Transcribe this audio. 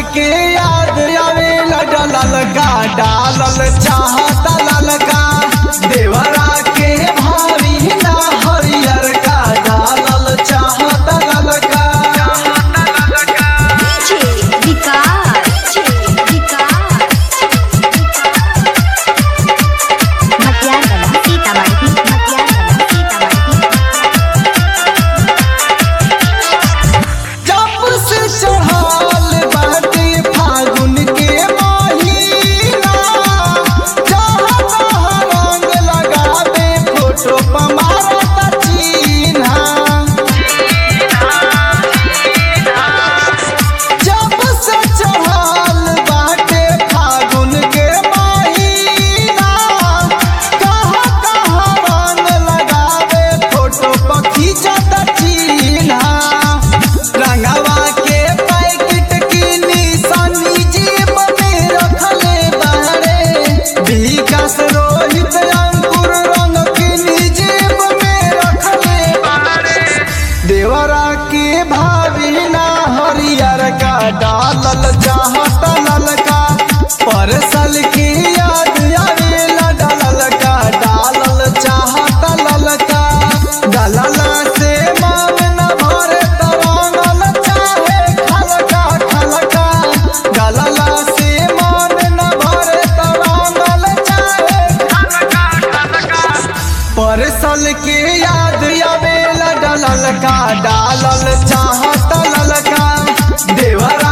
के याद आवे डलल का डालल चाहता ललका देवरा के भारी ना हरियर का डालल चाहता ललका DJ विकास विकास मटियागला सीतामढ़ी मटियागला सीतामढ़ी जब से चढ़ल बाटे फागुन के महीना जहाँ तहाँ रंग लगावे फोटो पर मारत चिन्हा जब से चढ़ल बाटे फागुन के महीना कहाँ कहाँ रंग लगावे फोटो पर खींचत चिन्हा रंगवा के पैकेट की निशानी जेब में रखले बारे विकास रोहित अंकुर रंग की जेब में रखले बारे देवरा के भाभी ना हरियर का डालल चाहत ललका परसल की याद आवेला डालल का डालल चाहत ललका डालला से मांग न भरे तरंगल चाहे खलका खलका डालला से मांग न भरे तरंगल चाहे खलका खलका परसल के याद आवेला डलल का डालल चाहत ललका देवरा